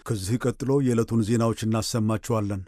ከዚህ ቀጥሎ የዕለቱን ዜናዎች እናሰማችኋለን።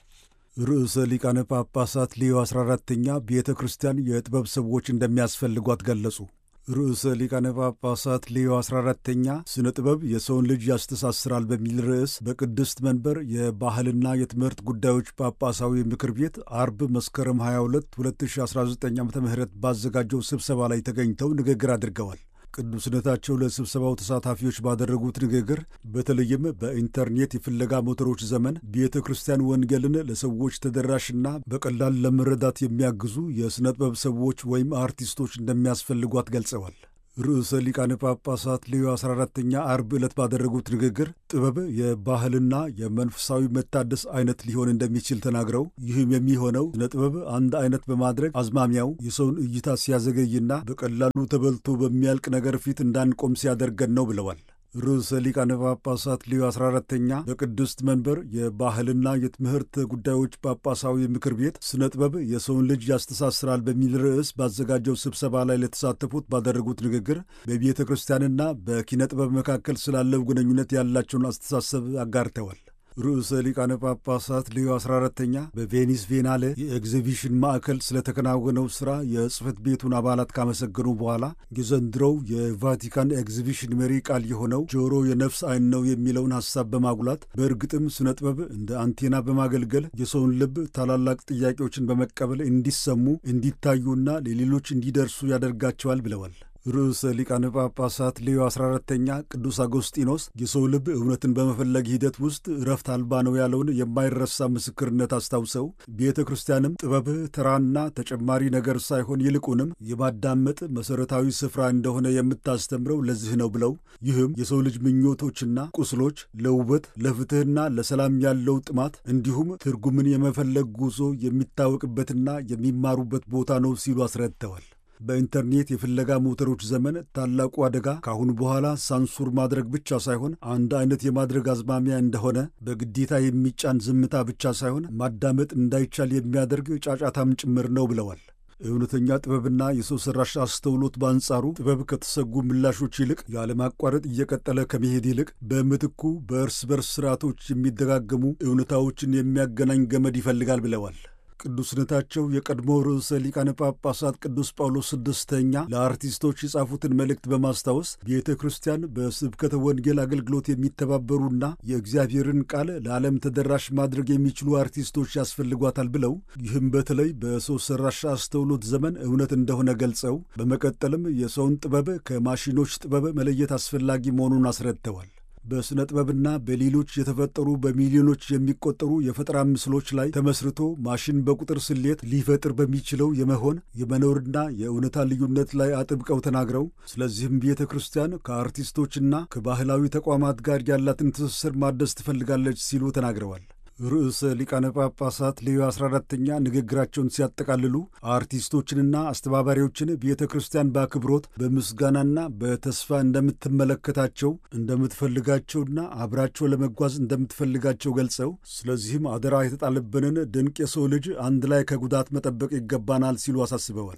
ርዕሰ ሊቃነ ጳጳሳት ሌዮ 14ተኛ ቤተ ክርስቲያን የጥበብ ሰዎች እንደሚያስፈልጓት ገለጹ። ርዕሰ ሊቃነ ጳጳሳት ሌዮ 14ተኛ ስነ ጥበብ የሰውን ልጅ ያስተሳስራል በሚል ርዕስ በቅድስት መንበር የባህልና የትምህርት ጉዳዮች ጳጳሳዊ ምክር ቤት አርብ መስከረም 22 2019 ዓ ም ባዘጋጀው ስብሰባ ላይ ተገኝተው ንግግር አድርገዋል። ቅዱስነታቸው ለስብሰባው ተሳታፊዎች ባደረጉት ንግግር በተለይም በኢንተርኔት የፍለጋ ሞተሮች ዘመን ቤተ ክርስቲያን ወንጌልን ለሰዎች ተደራሽና በቀላል ለመረዳት የሚያግዙ የሥነ ጥበብ ሰዎች ወይም አርቲስቶች እንደሚያስፈልጓት ገልጸዋል። ርዕሰ ሊቃነ ጳጳሳት ሌዮ 14ተኛ አርብ ዕለት ባደረጉት ንግግር ጥበብ የባህልና የመንፈሳዊ መታደስ አይነት ሊሆን እንደሚችል ተናግረው ይህም የሚሆነው ስነ ጥበብ አንድ አይነት በማድረግ አዝማሚያው የሰውን እይታ ሲያዘገይና በቀላሉ ተበልቶ በሚያልቅ ነገር ፊት እንዳንቆም ሲያደርገን ነው ብለዋል። ርዕሰ ሊቃነ ጳጳሳት ሌዮ 14ተኛ በቅድስት መንበር የባህልና የትምህርት ጉዳዮች ጳጳሳዊ ምክር ቤት ስነ ጥበብ የሰውን ልጅ ያስተሳስራል በሚል ርዕስ ባዘጋጀው ስብሰባ ላይ ለተሳተፉት ባደረጉት ንግግር በቤተ ክርስቲያንና በኪነ ጥበብ መካከል ስላለው ግንኙነት ያላቸውን አስተሳሰብ አጋርተዋል። ርዕሰ ሊቃነ ጳጳሳት ሌዮ 14ተኛ በቬኒስ ቬናለ የኤግዚቢሽን ማዕከል ስለተከናወነው ሥራ የጽሕፈት ቤቱን አባላት ካመሰገኑ በኋላ የዘንድሮው የቫቲካን ኤግዚቢሽን መሪ ቃል የሆነው ጆሮ የነፍስ ዓይን ነው የሚለውን ሐሳብ በማጉላት በእርግጥም ስነ ጥበብ እንደ አንቴና በማገልገል የሰውን ልብ ታላላቅ ጥያቄዎችን በመቀበል እንዲሰሙ፣ እንዲታዩና ለሌሎች እንዲደርሱ ያደርጋቸዋል ብለዋል። ርዕሰ ሊቃነ ጳጳሳት ሌዮ 14ተኛ ቅዱስ አጎስጢኖስ የሰው ልብ እውነትን በመፈለግ ሂደት ውስጥ እረፍት አልባ ነው ያለውን የማይረሳ ምስክርነት አስታውሰው ቤተ ክርስቲያንም ጥበብ ተራና ተጨማሪ ነገር ሳይሆን ይልቁንም የማዳመጥ መሠረታዊ ስፍራ እንደሆነ የምታስተምረው ለዚህ ነው ብለው ይህም የሰው ልጅ ምኞቶችና ቁስሎች ለውበት ለፍትሕና ለሰላም ያለው ጥማት እንዲሁም ትርጉምን የመፈለግ ጉዞ የሚታወቅበትና የሚማሩበት ቦታ ነው ሲሉ አስረድተዋል። በኢንተርኔት የፍለጋ ሞተሮች ዘመን ታላቁ አደጋ ከአሁን በኋላ ሳንሱር ማድረግ ብቻ ሳይሆን አንድ አይነት የማድረግ አዝማሚያ እንደሆነ፣ በግዴታ የሚጫን ዝምታ ብቻ ሳይሆን ማዳመጥ እንዳይቻል የሚያደርግ ጫጫታም ጭምር ነው ብለዋል። እውነተኛ ጥበብና የሰው ሠራሽ አስተውሎት በአንጻሩ ጥበብ ከተሰጉ ምላሾች ይልቅ ያለማቋረጥ እየቀጠለ ከመሄድ ይልቅ በምትኩ በእርስ በርስ ስርዓቶች የሚደጋገሙ እውነታዎችን የሚያገናኝ ገመድ ይፈልጋል ብለዋል። ቅዱስነታቸው የቀድሞ ርዕሰ ሊቃነ ጳጳሳት ቅዱስ ጳውሎስ ስድስተኛ ለአርቲስቶች የጻፉትን መልእክት በማስታወስ ቤተ ክርስቲያን በስብከተ ወንጌል አገልግሎት የሚተባበሩና የእግዚአብሔርን ቃል ለዓለም ተደራሽ ማድረግ የሚችሉ አርቲስቶች ያስፈልጓታል ብለው ይህም በተለይ በሰው ሠራሽ አስተውሎት ዘመን እውነት እንደሆነ ገልጸው በመቀጠልም የሰውን ጥበብ ከማሽኖች ጥበብ መለየት አስፈላጊ መሆኑን አስረድተዋል። በሥነ ጥበብና በሌሎች የተፈጠሩ በሚሊዮኖች የሚቆጠሩ የፈጠራ ምስሎች ላይ ተመስርቶ ማሽን በቁጥር ስሌት ሊፈጥር በሚችለው የመሆን የመኖርና የእውነታ ልዩነት ላይ አጥብቀው ተናግረው ስለዚህም ቤተ ክርስቲያን ከአርቲስቶችና ከባህላዊ ተቋማት ጋር ያላትን ትስስር ማደስ ትፈልጋለች ሲሉ ተናግረዋል። ርዕሰ ሊቃነ ጳጳሳት ሌዮ 14ተኛ ንግግራቸውን ሲያጠቃልሉ አርቲስቶችንና አስተባባሪዎችን ቤተ ክርስቲያን በአክብሮት በምስጋናና በተስፋ እንደምትመለከታቸው እንደምትፈልጋቸውና አብራቸው ለመጓዝ እንደምትፈልጋቸው ገልጸው ስለዚህም አደራ የተጣለብንን ድንቅ የሰው ልጅ አንድ ላይ ከጉዳት መጠበቅ ይገባናል ሲሉ አሳስበዋል።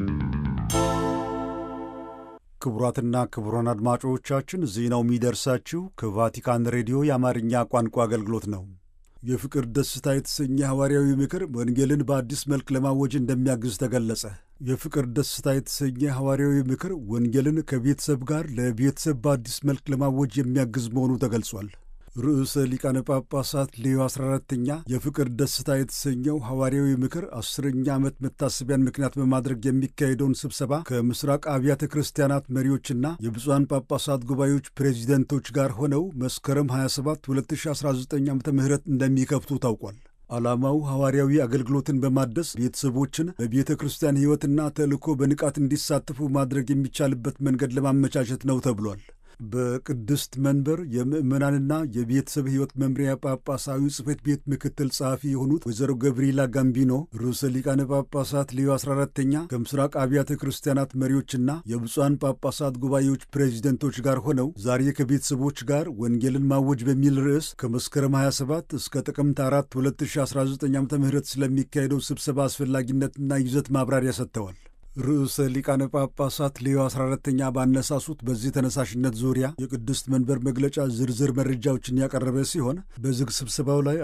ክቡራትና ክቡራን አድማጮቻችን ዜናው የሚደርሳችሁ ከቫቲካን ሬዲዮ የአማርኛ ቋንቋ አገልግሎት ነው። የፍቅር ደስታ የተሰኘ ሐዋርያዊ ምክር ወንጌልን በአዲስ መልክ ለማወጅ እንደሚያግዝ ተገለጸ። የፍቅር ደስታ የተሰኘ ሐዋርያዊ ምክር ወንጌልን ከቤተሰብ ጋር ለቤተሰብ በአዲስ መልክ ለማወጅ የሚያግዝ መሆኑ ተገልጿል። ርዕሰ ሊቃነ ጳጳሳት ሌዮ 14ተኛ የፍቅር ደስታ የተሰኘው ሐዋርያዊ ምክር አስረኛ ዓመት መታሰቢያን ምክንያት በማድረግ የሚካሄደውን ስብሰባ ከምስራቅ አብያተ ክርስቲያናት መሪዎችና የብፁዓን ጳጳሳት ጉባኤዎች ፕሬዚደንቶች ጋር ሆነው መስከረም 27 2019 ዓ ም እንደሚከፍቱ ታውቋል። ዓላማው ሐዋርያዊ አገልግሎትን በማደስ ቤተሰቦችን በቤተ ክርስቲያን ሕይወትና ተልእኮ በንቃት እንዲሳተፉ ማድረግ የሚቻልበት መንገድ ለማመቻቸት ነው ተብሏል። በቅድስት መንበር የምዕመናንና የቤተሰብ ሕይወት መምሪያ ጳጳሳዊ ጽሕፈት ቤት ምክትል ጸሐፊ የሆኑት ወይዘሮ ገብርኤላ ጋምቢኖ ርዕሰ ሊቃነ ጳጳሳት ሌዮ 14ተኛ ከምስራቅ አብያተ ክርስቲያናት መሪዎችና የብፁዓን ጳጳሳት ጉባኤዎች ፕሬዚደንቶች ጋር ሆነው ዛሬ ከቤተሰቦች ጋር ወንጌልን ማወጅ በሚል ርዕስ ከመስከረም 27 እስከ ጥቅምት 4 2019 ዓ ም ስለሚካሄደው ስብሰባ አስፈላጊነትና ይዘት ማብራሪያ ሰጥተዋል። ርዕሰ ሊቃነ ጳጳሳት ሌዮ 14ተኛ ባነሳሱት በዚህ ተነሳሽነት ዙሪያ የቅድስት መንበር መግለጫ ዝርዝር መረጃዎችን ያቀረበ ሲሆን በዝግ ስብሰባው ላይ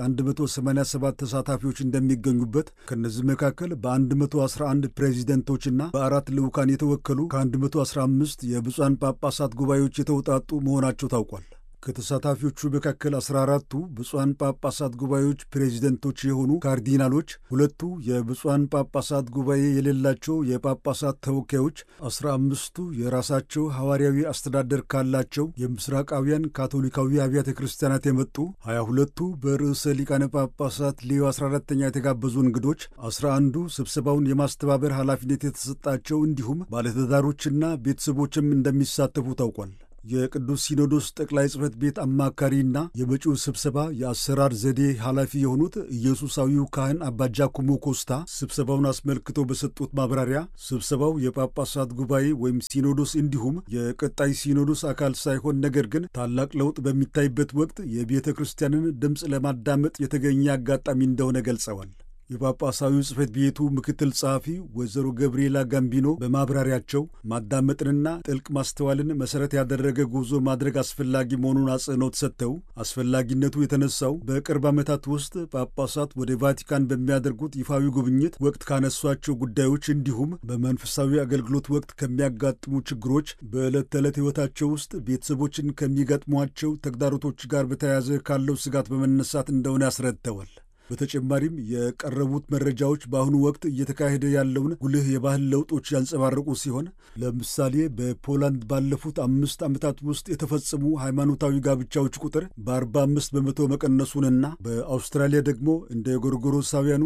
187 ተሳታፊዎች እንደሚገኙበት ከእነዚህ መካከል በ111 ፕሬዚደንቶችና በአራት ልዑካን የተወከሉ ከ115 የብፁዓን ጳጳሳት ጉባኤዎች የተውጣጡ መሆናቸው ታውቋል። ከተሳታፊዎቹ መካከል 14ቱ ብፁዓን ጳጳሳት ጉባኤዎች ፕሬዚደንቶች የሆኑ ካርዲናሎች፣ ሁለቱ የብፁዓን ጳጳሳት ጉባኤ የሌላቸው የጳጳሳት ተወካዮች፣ 15ቱ የራሳቸው ሐዋርያዊ አስተዳደር ካላቸው የምስራቃውያን ካቶሊካዊ አብያተ ክርስቲያናት የመጡ፣ 22ቱ በርዕሰ ሊቃነ ጳጳሳት ሌዮ 14ተኛ የተጋበዙ እንግዶች፣ 11ዱ ስብሰባውን የማስተባበር ኃላፊነት የተሰጣቸው እንዲሁም ባለትዳሮችና ቤተሰቦችም እንደሚሳተፉ ታውቋል። የቅዱስ ሲኖዶስ ጠቅላይ ጽሕፈት ቤት አማካሪና የመጪው ስብሰባ የአሰራር ዘዴ ኃላፊ የሆኑት ኢየሱሳዊው ካህን አባ ጃኩሞ ኮስታ ስብሰባውን አስመልክቶ በሰጡት ማብራሪያ ስብሰባው የጳጳሳት ጉባኤ ወይም ሲኖዶስ እንዲሁም የቀጣይ ሲኖዶስ አካል ሳይሆን ነገር ግን ታላቅ ለውጥ በሚታይበት ወቅት የቤተ ክርስቲያንን ድምፅ ለማዳመጥ የተገኘ አጋጣሚ እንደሆነ ገልጸዋል። የጳጳሳዊው ጽሕፈት ቤቱ ምክትል ጸሐፊ ወይዘሮ ገብርኤላ ጋምቢኖ በማብራሪያቸው ማዳመጥንና ጥልቅ ማስተዋልን መሠረት ያደረገ ጉዞ ማድረግ አስፈላጊ መሆኑን አጽንኦት ሰጥተው አስፈላጊነቱ የተነሳው በቅርብ ዓመታት ውስጥ ጳጳሳት ወደ ቫቲካን በሚያደርጉት ይፋዊ ጉብኝት ወቅት ካነሷቸው ጉዳዮች እንዲሁም በመንፈሳዊ አገልግሎት ወቅት ከሚያጋጥሙ ችግሮች፣ በዕለት ተዕለት ሕይወታቸው ውስጥ ቤተሰቦችን ከሚገጥሟቸው ተግዳሮቶች ጋር በተያያዘ ካለው ስጋት በመነሳት እንደሆነ ያስረድተዋል። በተጨማሪም የቀረቡት መረጃዎች በአሁኑ ወቅት እየተካሄደ ያለውን ጉልህ የባህል ለውጦች ያንጸባረቁ ሲሆን ለምሳሌ በፖላንድ ባለፉት አምስት ዓመታት ውስጥ የተፈጸሙ ሃይማኖታዊ ጋብቻዎች ቁጥር በ45 በመቶ መቀነሱንና በአውስትራሊያ ደግሞ እንደ ጎርጎሮሳውያኑ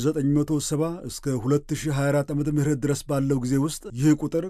ከ1970 እስከ 2024 ዓ ም ድረስ ባለው ጊዜ ውስጥ ይህ ቁጥር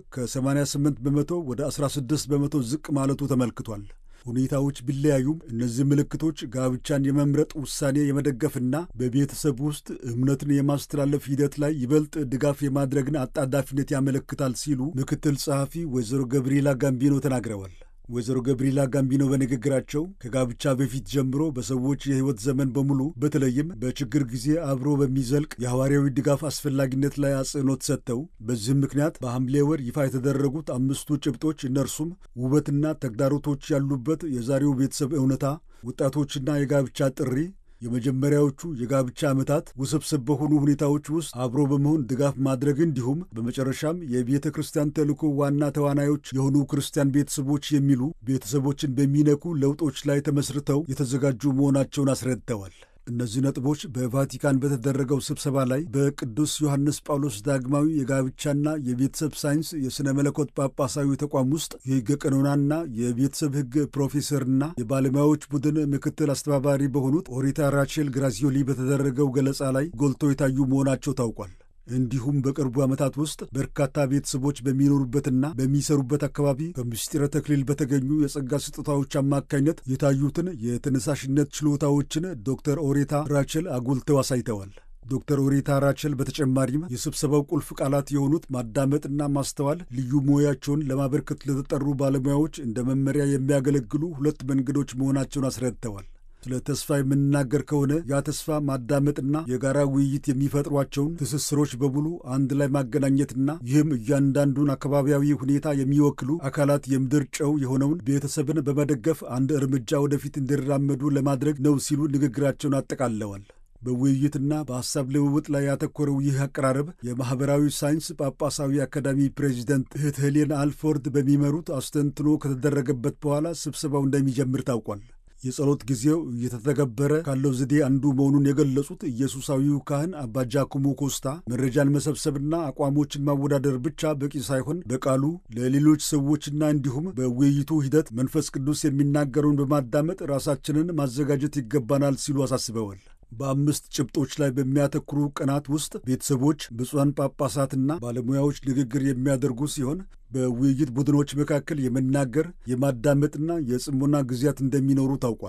ከ88 በመቶ ወደ 16 በመቶ ዝቅ ማለቱ ተመልክቷል። ሁኔታዎች ቢለያዩም እነዚህ ምልክቶች ጋብቻን የመምረጥ ውሳኔ የመደገፍና በቤተሰብ ውስጥ እምነትን የማስተላለፍ ሂደት ላይ ይበልጥ ድጋፍ የማድረግን አጣዳፊነት ያመለክታል ሲሉ ምክትል ጸሐፊ ወይዘሮ ገብርኤላ ጋምቢኖ ተናግረዋል። ወይዘሮ ገብርኤላ ጋምቢኖ በንግግራቸው ከጋብቻ በፊት ጀምሮ በሰዎች የሕይወት ዘመን በሙሉ በተለይም በችግር ጊዜ አብሮ በሚዘልቅ የሐዋርያዊ ድጋፍ አስፈላጊነት ላይ አጽንኦት ሰጥተው በዚህም ምክንያት በሐምሌ ወር ይፋ የተደረጉት አምስቱ ጭብጦች እነርሱም ውበትና ተግዳሮቶች ያሉበት የዛሬው ቤተሰብ እውነታ፣ ወጣቶችና የጋብቻ ጥሪ የመጀመሪያዎቹ የጋብቻ ዓመታት ውስብስብ በሆኑ ሁኔታዎች ውስጥ አብሮ በመሆን ድጋፍ ማድረግ እንዲሁም በመጨረሻም የቤተ ክርስቲያን ተልእኮ ዋና ተዋናዮች የሆኑ ክርስቲያን ቤተሰቦች የሚሉ ቤተሰቦችን በሚነኩ ለውጦች ላይ ተመስርተው የተዘጋጁ መሆናቸውን አስረድተዋል። እነዚህ ነጥቦች በቫቲካን በተደረገው ስብሰባ ላይ በቅዱስ ዮሐንስ ጳውሎስ ዳግማዊ የጋብቻና የቤተሰብ ሳይንስ የሥነ መለኮት ጳጳሳዊ ተቋም ውስጥ የሕገ ቀኖናና የቤተሰብ ሕግ ፕሮፌሰርና የባለሙያዎች ቡድን ምክትል አስተባባሪ በሆኑት ኦሪታ ራቼል ግራዚዮሊ በተደረገው ገለጻ ላይ ጎልቶ የታዩ መሆናቸው ታውቋል። እንዲሁም በቅርቡ ዓመታት ውስጥ በርካታ ቤተሰቦች በሚኖሩበትና በሚሰሩበት አካባቢ ከምስጢረ ተክሊል በተገኙ የጸጋ ስጦታዎች አማካኝነት የታዩትን የተነሳሽነት ችሎታዎችን ዶክተር ኦሬታ ራቸል አጉልተው አሳይተዋል። ዶክተር ኦሬታ ራቸል በተጨማሪም የስብሰባው ቁልፍ ቃላት የሆኑት ማዳመጥና ማስተዋል ልዩ ሙያቸውን ለማበርከት ለተጠሩ ባለሙያዎች እንደ መመሪያ የሚያገለግሉ ሁለት መንገዶች መሆናቸውን አስረድተዋል። ስለ ተስፋ የምንናገር ከሆነ ያ ተስፋ ማዳመጥና የጋራ ውይይት የሚፈጥሯቸውን ትስስሮች በሙሉ አንድ ላይ ማገናኘትና ይህም እያንዳንዱን አካባቢያዊ ሁኔታ የሚወክሉ አካላት የምድር ጨው የሆነውን ቤተሰብን በመደገፍ አንድ እርምጃ ወደፊት እንዲራመዱ ለማድረግ ነው ሲሉ ንግግራቸውን አጠቃለዋል። በውይይትና በሐሳብ ልውውጥ ላይ ያተኮረው ይህ አቀራረብ የማኅበራዊ ሳይንስ ጳጳሳዊ አካዳሚ ፕሬዚደንት እህት ሄሌን አልፎርድ በሚመሩት አስተንትኖ ከተደረገበት በኋላ ስብሰባው እንደሚጀምር ታውቋል። የጸሎት ጊዜው እየተተገበረ ካለው ዘዴ አንዱ መሆኑን የገለጹት ኢየሱሳዊው ካህን አባ ጃኩሞ ኮስታ መረጃን መሰብሰብና አቋሞችን ማወዳደር ብቻ በቂ ሳይሆን በቃሉ ለሌሎች ሰዎችና እንዲሁም በውይይቱ ሂደት መንፈስ ቅዱስ የሚናገረውን በማዳመጥ ራሳችንን ማዘጋጀት ይገባናል ሲሉ አሳስበዋል። በአምስት ጭብጦች ላይ በሚያተኩሩ ቀናት ውስጥ ቤተሰቦች፣ ብፁዓን ጳጳሳትና ባለሙያዎች ንግግር የሚያደርጉ ሲሆን በውይይት ቡድኖች መካከል የመናገር የማዳመጥና የጽሞና ጊዜያት እንደሚኖሩ ታውቋል።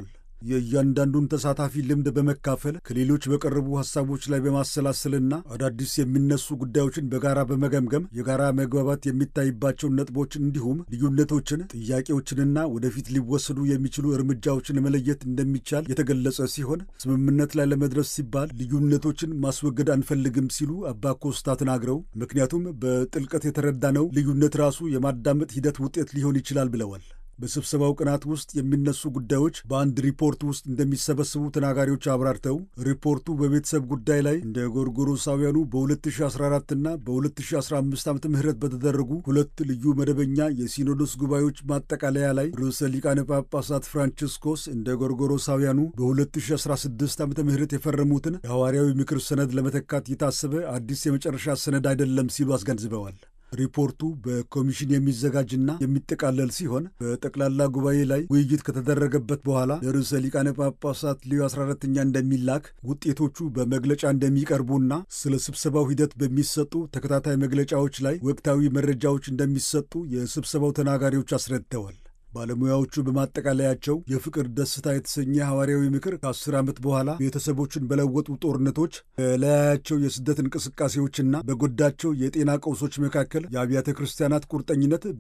የእያንዳንዱን ተሳታፊ ልምድ በመካፈል ከሌሎች በቀረቡ ሐሳቦች ላይ በማሰላሰልና አዳዲስ የሚነሱ ጉዳዮችን በጋራ በመገምገም የጋራ መግባባት የሚታይባቸውን ነጥቦች እንዲሁም ልዩነቶችን፣ ጥያቄዎችንና ወደፊት ሊወሰዱ የሚችሉ እርምጃዎችን መለየት እንደሚቻል የተገለጸ ሲሆን ስምምነት ላይ ለመድረስ ሲባል ልዩነቶችን ማስወገድ አንፈልግም ሲሉ አባ ኮስታ ተናግረው ምክንያቱም በጥልቀት የተረዳነው ልዩነት ራሱ የማዳመጥ ሂደት ውጤት ሊሆን ይችላል ብለዋል። በስብሰባው ቀናት ውስጥ የሚነሱ ጉዳዮች በአንድ ሪፖርት ውስጥ እንደሚሰበሰቡ ተናጋሪዎች አብራርተው ሪፖርቱ በቤተሰብ ጉዳይ ላይ እንደ ጎርጎሮሳውያኑ በ2014 እና በ2015 ዓ ም በተደረጉ ሁለት ልዩ መደበኛ የሲኖዶስ ጉባኤዎች ማጠቃለያ ላይ ርዕሰ ሊቃነ ጳጳሳት ፍራንቺስኮስ እንደ ጎርጎሮሳውያኑ በ2016 ዓ ም የፈረሙትን የሐዋርያዊ ምክር ሰነድ ለመተካት የታሰበ አዲስ የመጨረሻ ሰነድ አይደለም ሲሉ አስገንዝበዋል። ሪፖርቱ በኮሚሽን የሚዘጋጅና የሚጠቃለል ሲሆን በጠቅላላ ጉባኤ ላይ ውይይት ከተደረገበት በኋላ ለርዕሰ ሊቃነ ጳጳሳት ሊዮ 14ኛ እንደሚላክ ውጤቶቹ በመግለጫ እንደሚቀርቡና ስለ ስብሰባው ሂደት በሚሰጡ ተከታታይ መግለጫዎች ላይ ወቅታዊ መረጃዎች እንደሚሰጡ የስብሰባው ተናጋሪዎች አስረድተዋል። ባለሙያዎቹ በማጠቃለያቸው የፍቅር ደስታ የተሰኘ ሐዋርያዊ ምክር ከአስር ዓመት በኋላ ቤተሰቦችን በለወጡ ጦርነቶች፣ በላያቸው የስደት እንቅስቃሴዎችና በጎዳቸው የጤና ቀውሶች መካከል የአብያተ ክርስቲያናት ቁርጠኝነት